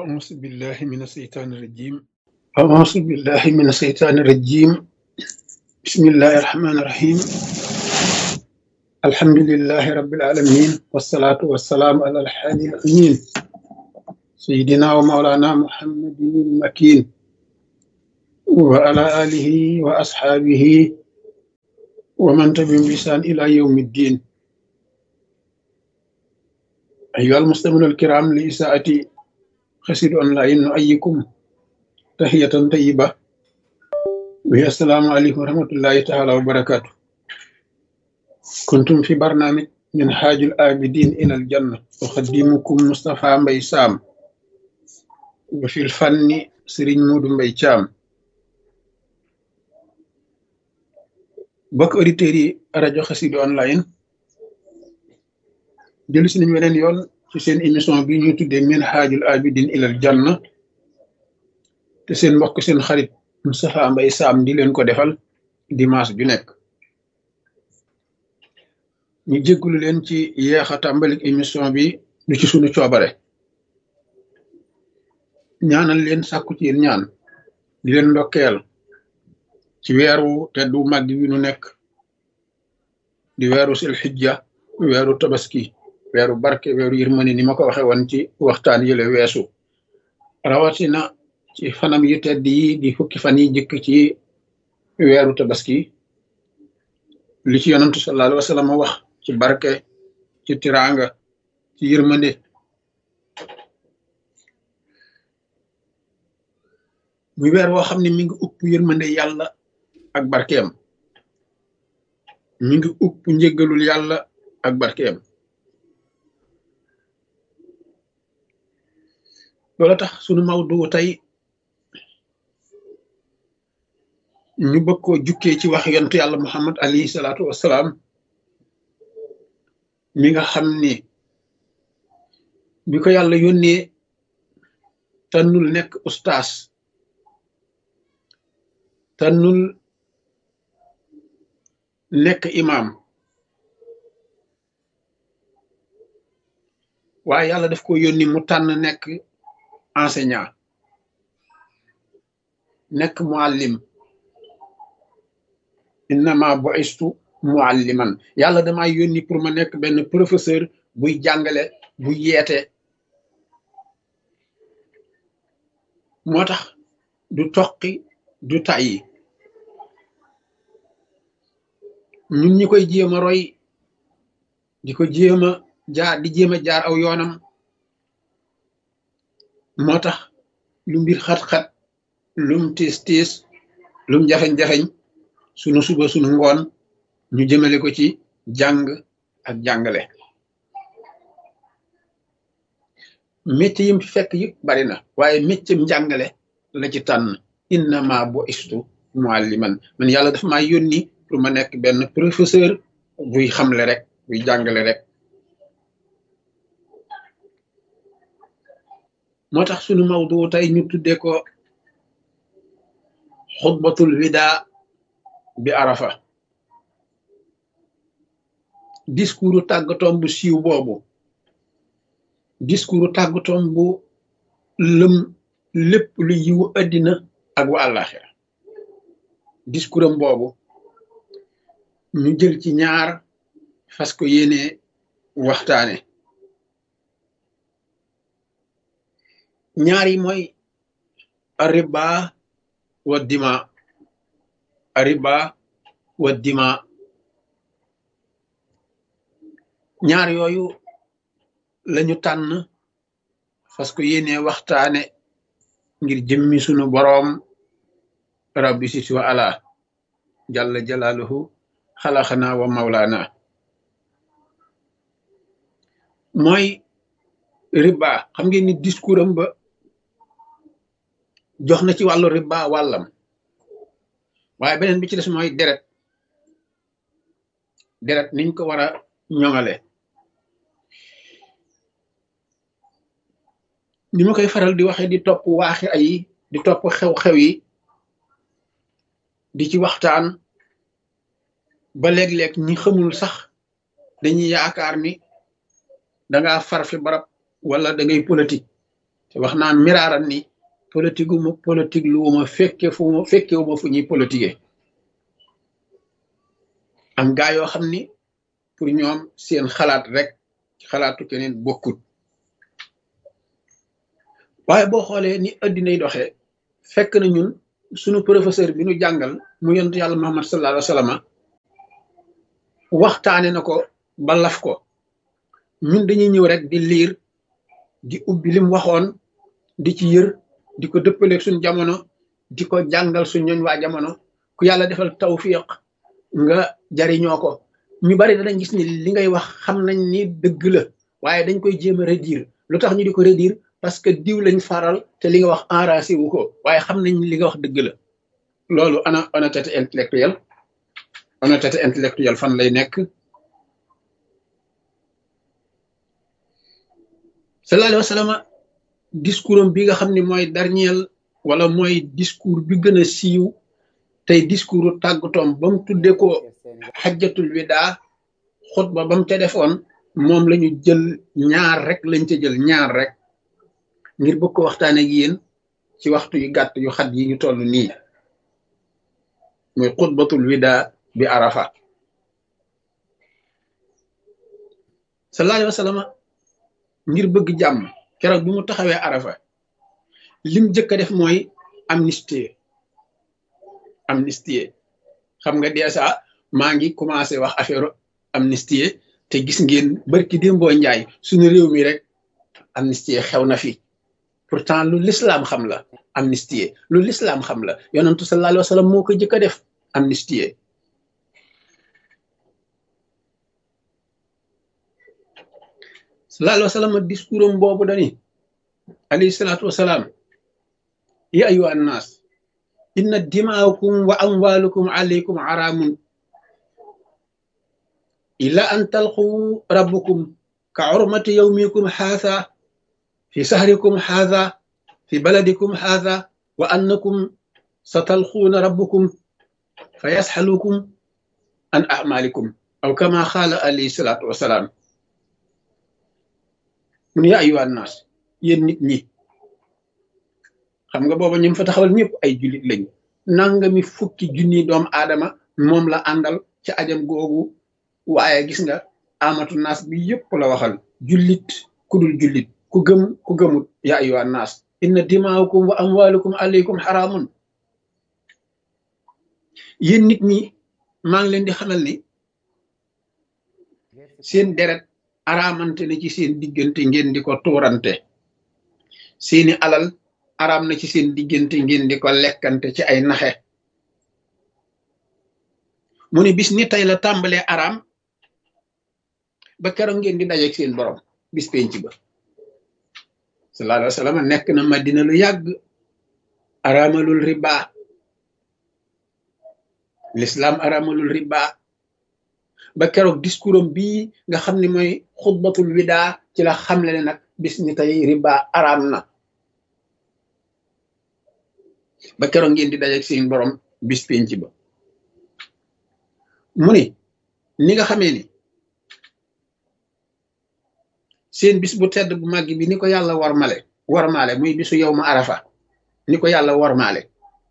أعوذ بالله من الشيطان الرجيم أعوذ بالله من الشيطان الرجيم بسم الله الرحمن الرحيم الحمد لله رب العالمين والصلاة والسلام على الحادي الأمين سيدنا ومولانا محمد المكين وعلى آله وأصحابه ومن تبعهم بإحسان إلى يوم الدين أيها المستمعون الكرام لإساءة خسر أونلاين نؤيكم تحية طيبة وهي السلام عليكم ورحمة الله تعالى وبركاته كنتم في برنامج من حاج الآبدين إلى الجنة أخدمكم مصطفى مبي سام وفي الفن سرين مود مبي شام bokk auditeurs yi rajo Xassida online jëlu si nañu weneen yoon ci seen émission bi ñuy tuddee min haajul abidin ilal janna te seen mbokk seen xarit Moustapha Mbaye Sam di leen ko defal dimanche ju nekk ñu jéggulu leen ci yeex a tàmbalik émission bi du ci sunu coobare ñaanal leen sàkku ci yéen ñaan di leen ndokkeel ci weeru teddu màgg wi nu nekk di weeru sil xijja weeru tabaski weeru barke weeru yërmande ni ma ko waxe woon ci waxtaan yële weesu rawatina ci fanam yu tedd yi di fukki fan yi jëkk ci weeru tabaski li ci yonantu sallallahu alayhi wa sallam wax ci barke ci tiraanga ci yërmande muy weer woo xam ne mi ngi upp yërmande yàlla ak barkeem mi ngi upp njëggalul yàlla ak barkeem loola tax sunu mawdu tey ñu bëgg koo jukkee ci wax yontu yàlla muhammad alayhi salaatu wassalaam mi nga xam ni bi ko yàlla yónnee tànnul nekk ustaas tànnul nekk imam waaye yàlla daf ko yónni mu tànn nekk enseignant nekk muallim innama bu'istu mualliman yàlla dama yónni pour ma nekk benn professeur buy jàngale buy yeete moo tax du toqi du tàyyi ñun ñi koy jéem a roy di ko jéem a jaar di jéem a jaar aw yoonam moo tax lu mbir xat-xat lum tiis tiis lum jafeñ-jafeñ sunu suba sunu ngoon ñu jëmale ko ci jàng ak jàngale métier yim fi fekk yëpp bari na waaye métier njàngale la ci tànn innama bo istu mualliman man yàlla dafa maa yónni pour ma nekk benn professeur buy xamle rek buy jàngale rek moo tax sunu mawdu tey ñu tuddee ko xutbatul wida bi arafa discours tàggatoom bu siiw boobu discours tàggatoom bu lëm lépp lu yiwu addina ak wa àllaaxira discours am boobu ñu jël ci ñaar fas ko yéene waxtaane ñaar yi mooy ariba wa dima ariba wa dima ñaar yooyu lañu tànn fas ko yéene waxtaane ngir jëmmi sunu boroom rabbi sit wa ala jalla jalaaluhu xalaxana wa mawlaana mooy riba xam ngeen ni discours am ba jox na ci wàllu riba wàllam waaye beneen bi ci des mooy deret deret niñ ko war a ñoŋale ni ma koy faral di waxe di topp waaxi ay di topp xew-xew yi di ci waxtaan ba léeg-léeg ñi xamul sax dañuy yaakaar ni danga far fi barab wala da ngay politique te wax naa miraaran ni politique wu ma politique lu ma fekke fu ma fekke wu ma fu ñuy politiquer am gaa yoo xam ni pour ñoom seen xalaat rek xalaatu keneen bokkut waaye boo xoolee ni addinay doxee fekk na ñun sunu professeur bi nu jàngal mu yonent yàlla Muhammad sallallahu alayhi wa sallam waxtaane na ko ba laf ko ñun dañuy ñëw rek di liir di ubbi lim waxoon di ci yër di ko dëppaleeg suñ jamono di ko jàngal suñ ñooñ waa jamono ku yàlla defal tawfiq nga jariñoo ko ñu bari danañ gis ni li ngay wax xam nañ ni dëgg la waaye dañ koy jéem a redire lu tax ñu di ko redire parce que diw lañ faral te li nga wax enragé wu ko waaye xam nañ li nga wax dëgg la loolu ana honnêteté intellectuelle honnêteté intellectuelle fan lay nekk sallallahu alayhi wa sallam discours am bi nga xam ne mooy dernier wala mooy discours bi gën a siiw tey discours tàggatoom ba mu tuddee ko xajjatul widaa xutba ba mu ca defoon moom la ñu jël ñaar rek lañ ca jël ñaar rek ngir bëgg ko waxtaane ak yéen ci waxtu yu gàtt yu xat yi ñu toll nii muy xutbatul widaa bi arafa sallallahu alayhi wa sallam ngir bëgg jàmm keroog bi mu taxawee arafa lim jëkk a def mooy amnistie amnistie xam nga dèjà maa ngi commencé wax affaire amnistie te gis ngeen barki démboo njaay suñu réew mi rek amnistie xew na fi pourtant lu lislaam xam la amnistie lu lislaam xam la yonentu sallallahu alayhi wa sallam moo ko jëkk a def amnistie sallallahu alayhi wa sallam discours am boobu dani alayhi salaatu wasalaam ya ayuha annaas inna dimaakum wa amwalukum alaykum haramun illa an talqu rabbukum ka urmati yawmikum haadha fi sahrikum haadha fi baladikum haadha wa annakum satalquuna rabbukum fa yasxalukum an amalikum aw kama qaala alayhi salaatu wasalaam mun ya ayuha annaas yéen nit ñi xam nga booba ñim fa taxawal ñëpp ay jullit lañ nangami fukki junni doomu aadama moom la àndal ci ajam googu waaye gis nga amatu naas bi yëpp la waxal jullit ku dul jullit ku gëm ku gëmut ya ayuha naas inna dimaakum wa amwalukum alaykum xaraamun yéen nit ñi maa ngi leen di xamal ni seen deret araamante na ci seen diggante ngeen di ko tuurante seeni alal araam na ci seen diggante ngeen di ko lekkante ci ay naxe mu ne bis ni tey la tàmbalee araam ba keroog ngeen di dajeeg seen borom bis penc ba sallallahu alayhi wa sallam nekk na madina lu yàgg araamalul riba l'islam araamalul riba ba keroog discours am bii nga xam ne mooy xutbatul widaa ci la xamle ne nag bis ni tey riba araam na ba keroog ngeen di dajeeg seen borom bis penc ba mu ni ni nga xamee ni seen bis bu tedd bu màgg bi ni ko yàlla warmale warmaale muy bisu yow ma arafa ni ko yàlla warmaale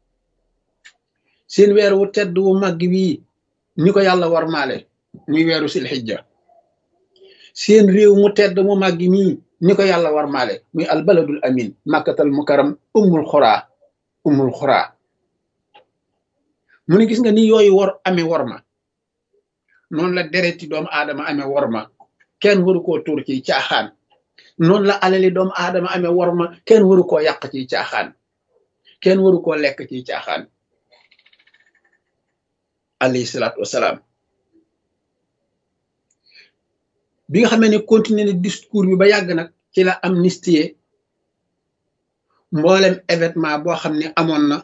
seen weer wu tedd wu màgg bii ni ko yàlla warmaale muy weeru silxijja seen réew mu tedd mu màgg mii ni ko yàlla warmaale muy albaladul amin màkkatal mukaram ummul xuraa ummul xuraa mu ne gis nga ni yooyu war amee worma noonu la dereti doomu aadama amee worma kenn waru koo tuur ci caaxaan noonu la alali doomu aadama amee worma kenn waru koo yàq ci caaxaan kenn waru koo lekk ci caaxaan alayhi salaatu wasalaam bi nga xamee ne continuer na discours bi ba yàgg nag ci la amnistie mboolem événement boo xam ne amoon na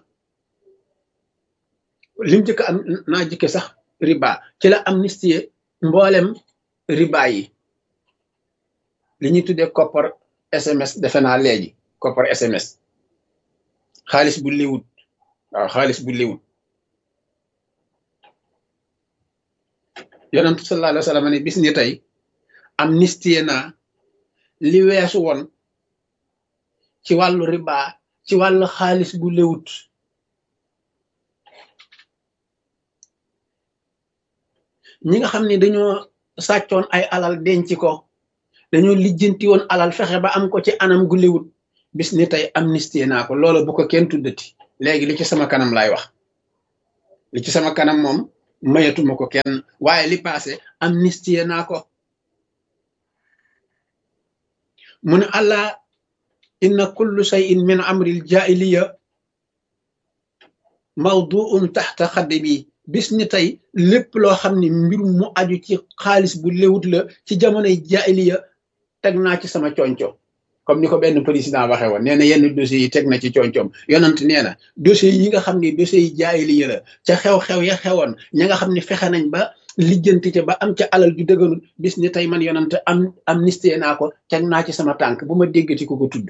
lim jëkk am naa jëkke sax riba ci la amnistie mboolem riba yi li ñuy tuddee koppar SMS defe naa léegi koppar SMS xaalis bu liwut waaw xaalis bu liwut yonentu sallallahu alayhi wa sallam ne bis ni tey amnistie naa li weesu woon ci wàllu riba ci wàllu xaalis bu lewut ñi nga xam ne dañoo sàccoon ay alal denc ko dañoo lijjanti woon alal fexe ba am ko ci anam gu lewut bis ni tey amnistie naa ko loola bu ko kenn tuddati léegi li ci sama kanam laay wax li ci sama kanam moom mayatuma ko kenn waaye li passé amnistie naa ko mu ne allah inna kullu shay'in min amril jaahiliya mawduun taxta xaddi bi bis ni tey lépp loo xam ne mbir mu aju ci xaalis bu léwut la ci jamonoy jaahiliya teg naa ci sama conco comme ni ko benn président waxee woon nee na yenn dossiers yi teg na ci concoom yonant nee na dossiers yi nga xam ne dossiers yi jaahiliya la ca xew-xew ya xewoon ña nga xam ne fexe nañ ba lijjanti ca ba am ca alal ju dëgganul bis ni tey man yonant am amnistie naa ko teg naa ci sama tànk bu ma déggati ko ko tudd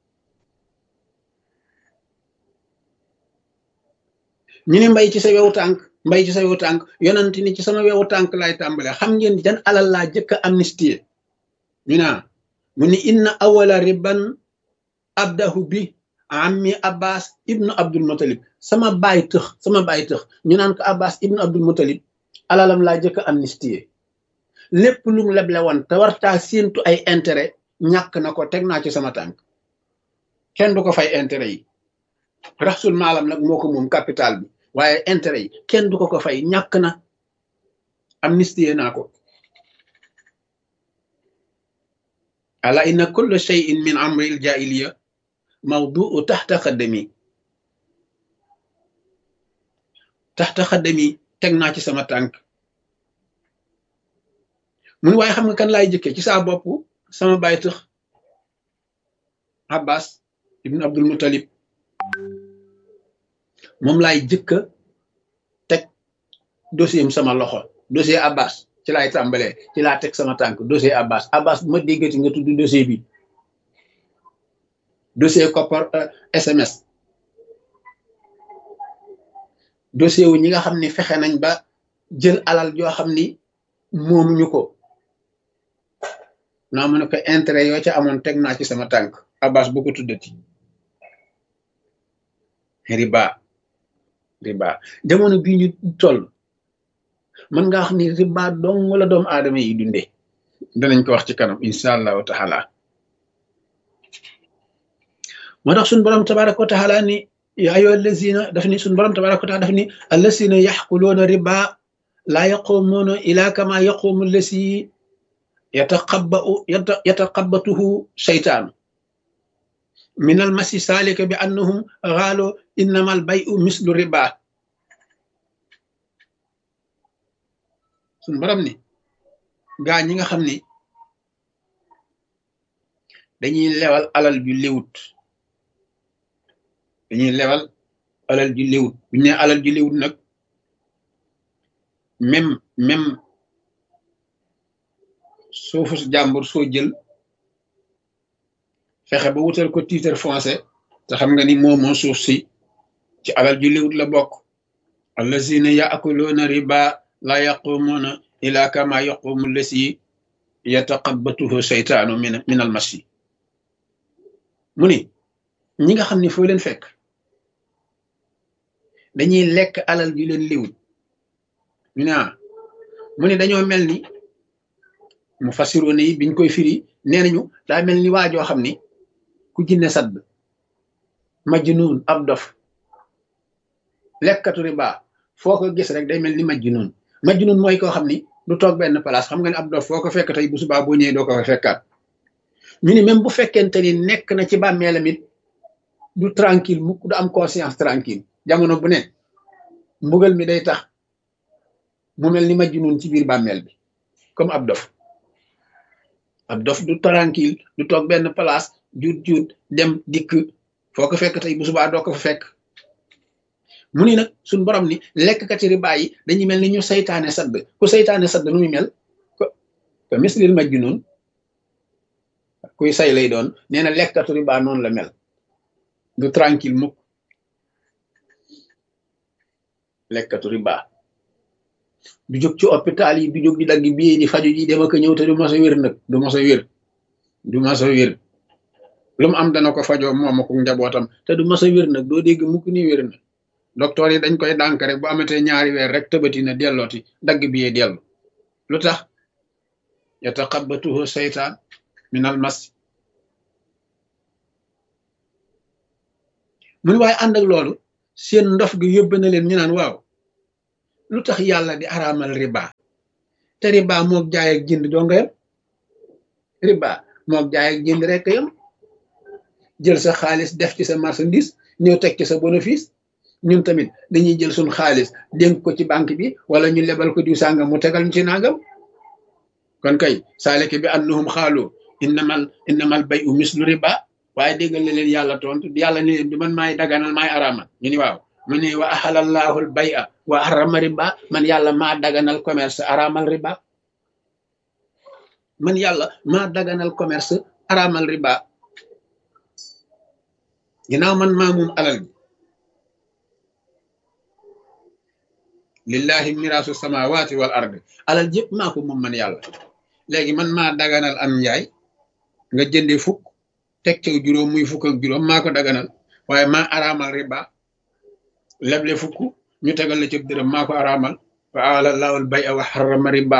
ñu ne mbay ci sa wewu tànk mbay ci sa wewu tànk yonant ni ci sama wewu tànk laay tàmbale xam ngeen jan alal laa jëkk a amnistie ñu naa mu ni inna awala riban abdahu bi ammi abbas ibnu abdul mutalib sama baay tëx sama baay tëx ñu naan ko abbas ibnu abdul mutalib alalam laa jëkk a amnistie lépp lu mu leble woon te wartaa séentu ay intérêt ñàkk na ko teg naa ci sama tànk kenn du ko fay intérêt yi raxsul maalam nag moo ko moom capital bi waaye intérêt yi kenn du ko ko fay ñàkk na amnistie naa ko ala inna kulla shay'in min amri al jahiliya mawduu taxta xaddami taxta xaddami teg naa ci sama tànk mun waaye xam nga kan laay jëkke ci saa bopp sama baay tëx abbas ibn abdul muttalib moom laay jëkka teg dossier am sama loxo dossier abbas ci laay tàmbalee ci laa teg sama tànk dossier abbas abbas bu ma déggati nga tudd dossier bi dossier koppar sms dossier wu ñi nga xam ni fexe nañ ba jël alal joo xam ni moom ñu ko naa mu ne ko intérêt yoo ca amoon teg naa ci sama tànk abbas bu ko tuddati riba riba jamono bii ñu toll mën nga wax ni riba dong la doomu aadama yi dundee danañ ko wax ci kanam incha allahu taala moo tax suñ borom tabaraka wa taala ni ya ayo allazina daf ni suñ borom tabaraka wa taala daf ni allazina yaxkuluuna riba laa yaqumuuna ila kama yaqumu allasi yataqabbau yataqabbatuhu seytaanu min almasi salika bi annahum xaalu innama albayu mislu riba suñ borom ni gaa ñi nga xam ni dañuy lewal alal ju léwut dañuy lewal alal ju léwut bu ñu ne alal ju léwut nag même même suufu jàmbur soo jël fexe ba wutal ko titre foncier te xam nga ni moo moo suuf si ci alal ju léwut la bokk allazina yaakuluuna riba la yaqumuuna ila kama yaqumu lasi yataqabbatuhu seytaanu min min al masi mu ni ñi nga xam ne foo leen fekk dañuy lekk alal ju leen liwut ñu ne ah mu ni dañoo mel ni mu fasiroone yi biñ koy firi nee nañu daa mel ni waajoo xam ni ku jinne sadd majnuun ab dof lekkatu riba foo ko gis rek day mel ni majnuun majnuun mooy koo xam ni du toog benn place xam nga ne ab dof foo ko fekk tey bu subaa boo ñëwee doo ko fa fekkaat ñu ni même bu fekkente ni nekk na ci bàmmeelam it du tranquille mukk du am conscience tranquille jamono bu ne mbugal mi day tax mu mel ni majnuun ci biir bàmmeel bi comme ab dof ab dof du tranquille du toog benn place juut juut dem dikk foo ko fekk tey bu subaa doo ko fa fekk mu ni nag suñ borom ni lekkkati riba yi dañuy mel ni ñu saytaane sadd ku saytaane sadd nu muy mel ko ko mislil majnun kuy say lay doon nee na lekkatu riba noonu la mel du tranquille mukk lekkatu riba du jóg ci hôpital yi du jóg di dagg bii di faju ji dem ak ñëw te du mos a wér nag du mos a wér du mos a wér lu mu am dana ko fajoo moom ak njabootam te du mas a wér nag doo dégg mukk ni wér na docteur yi dañ koy dànk rek bu amatee ñaari weer rek tëbati na dellooti dagg bi yee dellu lu tax yataqabbatuhu seytaan min al mas mu ne waaye ànd ak loolu seen ndof gi yóbbe na leen ñu naan waaw lu tax yàlla di araamal riba te riba moog jaay ak jënd doo nga yam riba moog jaay ak jënd rek yam jël sa xaalis def ci sa marchandise ñëw teg ci sa bénéfice ñun tamit dañuy jël suñ xaalis dénk ko ci banque bi wala ñu lebal ko diw sàngam mu tegal ñu ci nangam kon kay saaleke bi annahum xaalu innamal innamal bay u mislu riba waaye déggal na leen yàlla tontu yàlla ne leen du man maay daganal maay araamal ñu ni waaw mu ne wa ahalallahu al bay a wa harama riba man yàlla maa daganal commerce araamal riba man yàlla maa daganal commerce araamal riba ginnaaw man maa moom alal bi lillahi miraasu samawati wal ard alal jëpp maa ko moom man yàlla léegi man maa daganal am njaay nga jënde fukk teg ca juróom muy fukk ak juróom maa ko daganal waaye maa araamal riba leble fukk ñu tegal la ci dërëm maa ko araamal wa alallahu al bay a wa harrama riba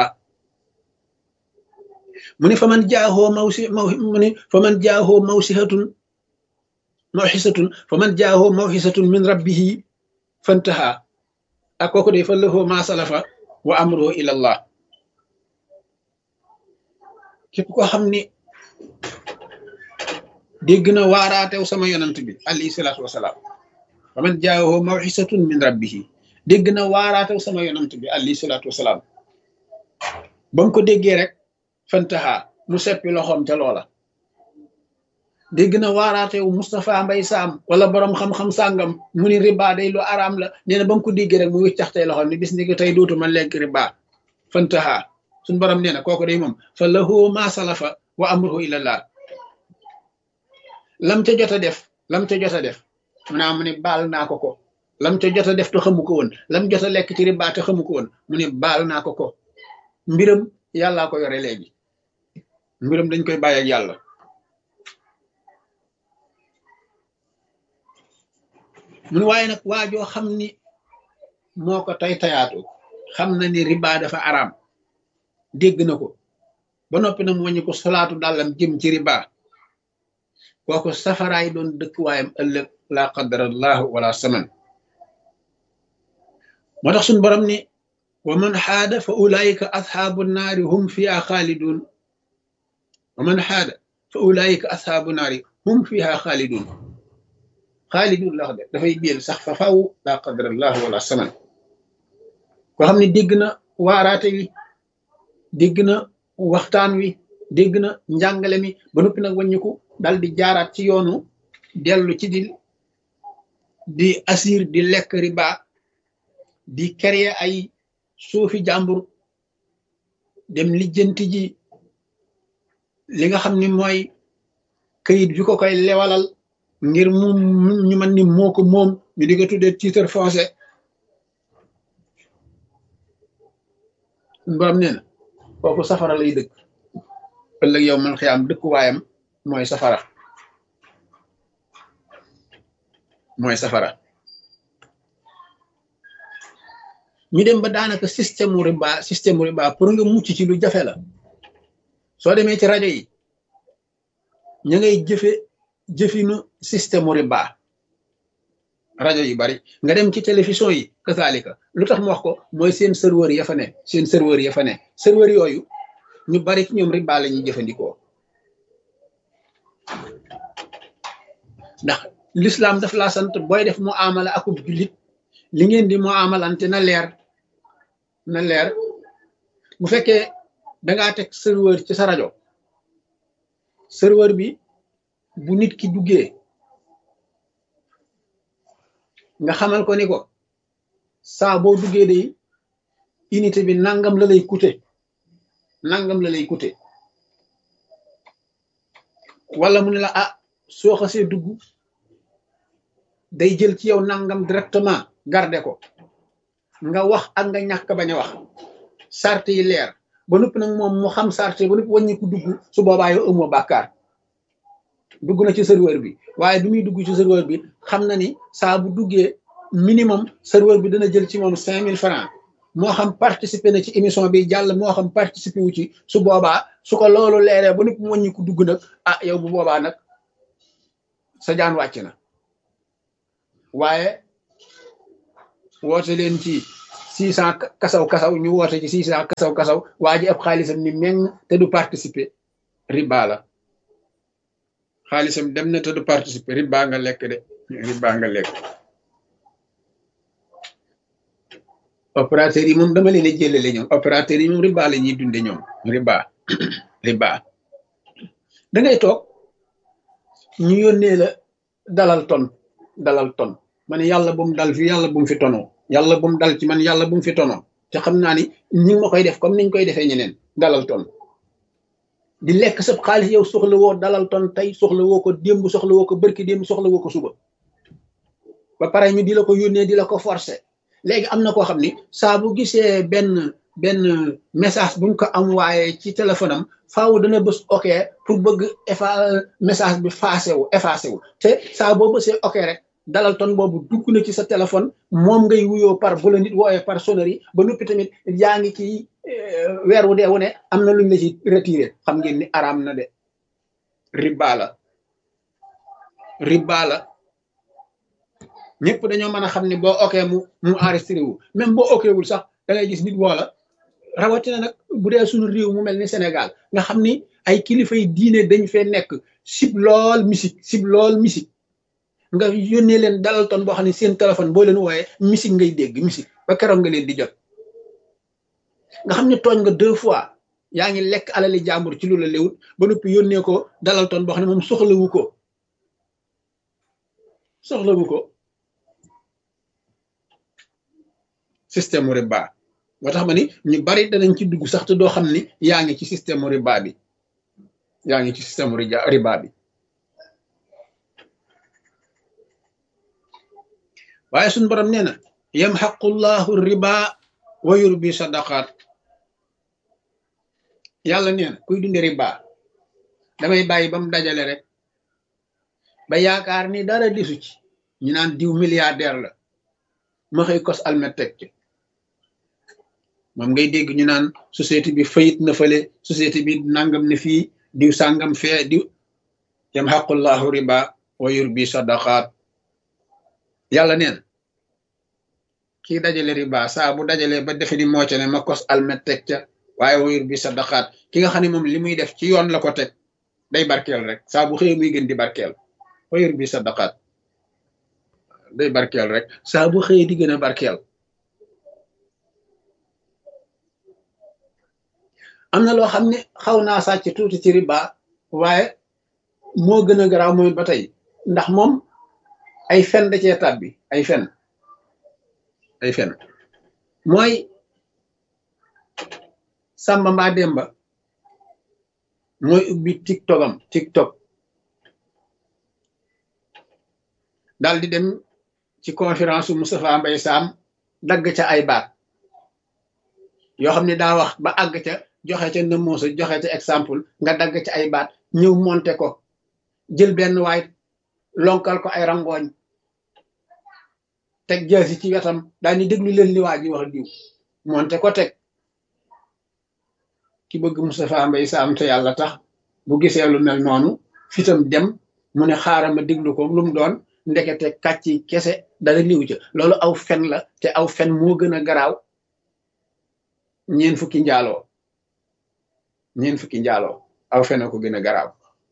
mu ne fa man jaahoo mawsi maw mu ne fa man jaahoo mawsihatun mawxisatun fa man jaahoo mawxisatun min rabbihi fantaha ak kooku day fa lahu ma salafa wa amruhu ila allah képp koo xam ni dégg na waaraatew sama yonant bi alayhi salaatu wasalaam fa man jaahoo mawxisatun min rabbihi dégg na waaraatew sama yonant bi alayhi salaatu wasalaam ba mu ko déggee rek fantaha mu seppi loxoom ca loola dégg na waaraatewu Moustapha Mbay Saam wala borom xam-xam sàngam mu ni riba day lu araam la nee na ba mu ko déggee rek mu wiccaxtey loxoom ni bis ni ko tey dootuma lekk riba fantaha suñ borom nee na kooku day moom fa lahu ma salafa wa amruhu ilallah lam ca jot a def lam ca jot a def mu naa mu ne baal naa ko ko lam ca jot a def te xamu ko woon lam jot a lekk ci riba te xamu ko woon mu ne baal naa ko ko mbiram yàllaa ko yore léegi mbiram dañ koy bàyyi ak yàlla mun waaye nag waajoo xam ni moo ko tay tayaatu xam na ni riba dafa araam dégg na ko ba noppi na mu wàññi ko solaatu dàllam jëm ci riba kooku safaraay doon dëkkuwaayam ëllëg laa qadarallahu wala saman moo tax suñ borom ni wa man xaada fa ulaayika asxaabu naari hum fiha xaalidun wa man xaada fa ulaayika asxaabu naari hum fiha xaalidun xaalidun la wax de dafay biel sax fa faw laa qadarallahu wala saman koo xam ne dégg na waaraate wi dégg na waxtaan wi dégg na njàngale mi ba noppi nag wàññiku dal di jaaraat ci yoonu dellu ci di di asir di lekk riba di créer ay suufi jàmbur dem lijjanti ji li nga xam ni mooy këyit bi ko koy lewalal ngir mu ñu mën ni moo ko moom ñu di ko tuddee titre foncier borom nee na kooku safara lay dëkk ëllëg yow man xiyaam dëkkuwaayam mooy safara mooy safara ñu dem ba daanaka système riba système riba pour nga mucc ci lu jafe la soo demee ci rajo yi ñu ngay jëfe jëfinu système riba rajo yu bari nga dem ci télévision yi kasaalika lu tax mu wax ko mooy seen serveur ya fa ne seen serveur ya fa ne serveur yooyu ñu bari ci ñoom riba la ñuy jëfandikoo ndax l'islam daf laa sant booy def mu amala akub jullit li ngeen di mu amalante na leer na leer bu fekkee dangaa teg serveur ci sa rajo serveur bi bu nit ki duggee nga xamal ko ni ko saa boo duggee day unité bi nangam la lay coûter nangam la lay coûter wala mu ne la ah soo xasee dugg day jël ci yow nangam directement garde ko nga wax ak nga ñàkk bañ a wax sart yi leer ba noppi nag moom mu xam sart yi ba noppi wàññi ko dugg su boobaa yow ëmmoo bàkkaar dugg na ci serveur bi waaye bi muy dugg ci serveur bi xam na ni saa bu duggee minimum serveur bi dana jël ci moom cinq mille francs moo xam participer na ci émission bi jàll moo xam participer wu ci su boobaa su ko loolu leeree ba nit mu wàññi ko dugg nag ah yow bu boobaa nag sa jaan wàcc na waaye woote leen ci six cent kasaw kasaw ñu woote ci six cent kasaw kasaw waa ji ab xaalisam ni meng te du participer riba la xaalisam dem na te du participer riba nga lekk de riba nga lekk opérateur yi moom dama leen a jëlale ñoom opérateur yi moom riba la ñuy dunde ñoom riba riba da ngay toog ñu yónnee la dalal ton dalal ton ma ne yàlla bu mu dal fi yàlla bu mu fi tonoo yàlla bu mu dal ci man yàlla bu mu fi tonoo te xam naa ni ñi ngi ma koy def comme niñ koy defee ñeneen dalal ton di lekk sab xaalis yow soxla woo dalal ton tey soxla woo ko démb soxla woo ko bërki démb soxla woo ko suba ba pare ñu di la ko yónnee di la ko forcer léegi am na koo xam ni saa bu gisee benn benn message buñ ko am waaye ci téléphone am faaw dana bës ok pour bëgg effa message bi effacé wu effacé wu te saa boo bësee ok rek dalal ton boobu dugg na ci sa téléphone moom ngay wuyoo par bu la nit wooyee par sonnerie ba noppi tamit yaa ngi ci weer wu dee wu ne am na luñ la ci retiré xam ngeen ni araam na de riba la riba la ñëpp dañoo mën a xam ni boo ok mu mu enregistré wu même boo ok wul sax da ngay gis nit woo la rawatina nag bu dee suñu réew mu mel ni Sénégal nga xam ni ay kilifa yi diine dañ fee nekk sib lool musique sib lool musique nga yónnee leen dalal ton boo xam ne seen téléphone boo leen wooyee musique ngay dégg musique ba keroog nga leen di jot nga xam ne tooñ nga deux fois yaa ngi lekk alali jàmbur ci lu la léwut ba noppi yónnee ko dalal ton boo xam ne moom soxlawu ko soxlawu ko système riba moo tax ma ni ñu bari danañ ci dugg sax te doo xam ni yaa ngi ci système riba bi yaa ngi ci système riba bi waaye suñ borom nee na yamxaqullahu riba wa yurbi sadaqaat yàlla nee na kuy dunde riba damay bàyyi ba mu dajale rek ba yaakaar ni dara disu ci ñu naan diw milliardaire la ma xëy kos almet teg ci moom ngay dégg ñu naan société bi fayit na fële société bi nangam ne fii diw sàngam fee diw yamxaqullahu riba wa yurbi sadaqaat yàlla neen kii dajale riba saa bu dajale ba defe ni moo ca ne ma kos almet teg ca waaye wa yurbi sadaqaat ki nga xam ne moom li muy def ci yoon la ko teg day barkeel rek saa bu xëyee muy gën di barkeel wa yurbi sadaqaat day barkeel rek saa bu xëyee di gën a barkeel am na loo xam ne xaw naa sàcc tuuti ci riba waaye moo gën a garaaw moom ba tey ndax moom ay fen da cee tàbbi ay fen ay fen mooy Samba mbaa Demba mooy ubbi tiktok am tiktok daal di dem ci conférence su Moustapha Mbaye Sam dagg ca ay baat yoo xam ne daa wax ba àgg ca joxe ca nëmoosa joxe ca exemple nga dagg ca ay baat ñëw monte ko jël benn waay lonkal ko ay rangooñ teg jaasi ci wetam daal ni déglu leen li waa ji wax diw monte ko teg ki bëgg Moustapha Mbaye Sam te yàlla tax bu gisee lu mel noonu fitam dem mu ne xaaral ma déglu ko lu mu doon ndekete kàcci kese dara liw ca loolu aw fen la te aw fen moo gën a garaaw ñeen fukki njaaloo ñeen fukki njaaloo aw fen a ko gën a garaaw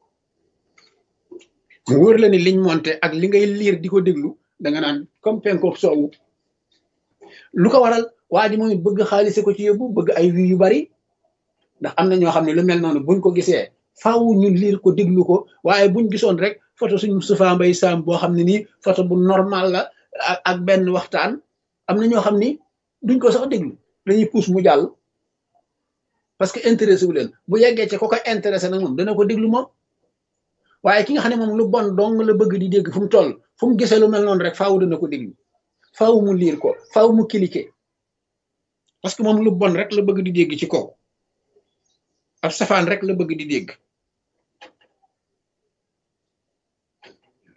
mu wër la ni liñ monte ak li ngay liir di ko déglu da nga naan comme penkook soowu lu ko waral waa ji moom bëgg xaalise ko ci yóbbu bëgg ay wi yu bari ndax am na ñoo xam ne lu mel noonu buñ ko gisee faaw ñu liir ko déglu ko waaye buñ gisoon rek photo suñ Moustapha Mbaye Sam boo xam ne nii photo bu normal la ak benn waxtaan am na ñoo xam ni duñ ko sax déglu dañuy puus mu jàll parce que intéressé wu leen bu yeggee ci ko ko intéressé nag moom dana ko déglu moom waaye ki nga xam ne moom lu bon dong la bëgg di dégg fu mu toll fu mu gisee lu mel noonu rek faaw dana ko déglu faaw mu liir ko faaw mu cliquer parce que moom lu bon rek la bëgg di dégg ci kaw ab safaan rek la bëgg di dégg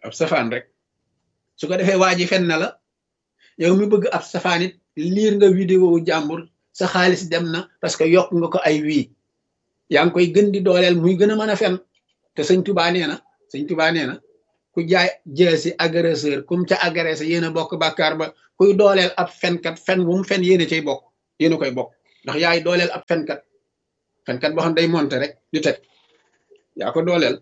ab safaan rek su ko defee waa ji fen na la yow mi bëgg ab safaan it liir nga vidéo jàmbur sa xaalis dem na parce que yokk nga ko ay wii yaa ngi koy gën di dooleel muy gën a mën a fen te sëñ tubaa nee na sëñ tubaa nee na ku jaay jeesi agresseur kum ca agressé yéen a bokk bàkkaar ba kuy dooleel ab fenkat fen wu mu fen yéen a cay bokk yéen a koy bokk ndax yaay dooleel ab fenkat fenkat boo xam day monte rek di teg yaa ko dooleel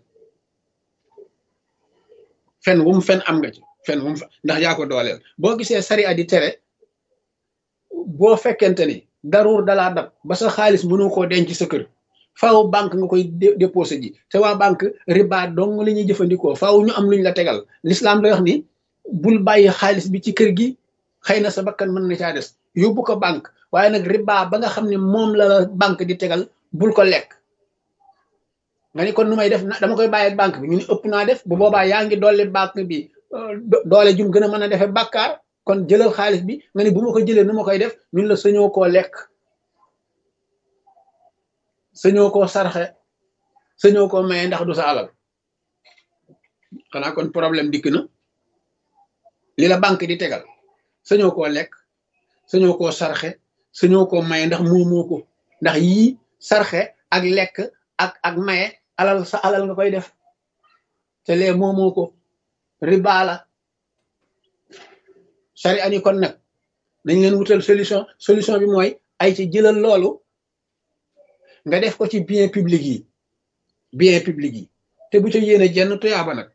fen wu mu fen am nga ci fen wu mu ndax yaa ko dooleel boo gisee sari a di tere boo fekkente ni daruur dalaa dab ba sa xaalis mënoo koo denc sa kër faaw banque nga koy déposé ji te waa banque riba dong li ñuy jëfandikoo faaw ñu am luñ la tegal l'islam lay wax ni bul bàyyi xaalis bi ci kër gi xëy na sa bakkan mën na caa des yóbbu ko banque waaye nag riba ba nga xam ne moom la la banque di tegal bul ko lekk nga ni kon nu may def dama koy bàyyi banque bi ñu ne ëpp naa def bu boobaa yaa ngi dolli banque bi doole jum gën a mën a defee bàkkaar kon jëlal xaalis bi nga ni bu ma ko jëlee nu ma koy def ñun la sañoo koo lekk sañoo koo sarxe sañoo koo maye ndax du sa alal xanaa kon problème dikk na li la banque di tegal sañoo koo lekk sañoo koo sarxe sañoo koo maye ndax moomoo ko ndax yii sarxe ak lekk ak ak maye alal sa alal nga koy def te lee moomoo ko riba la sari ani kon nag nañ leen wutal solution solution bi mooy ay ci jëlal loolu nga def ko ci bien public yi bien public yi te bu ca yéene jenn tuyaaba nag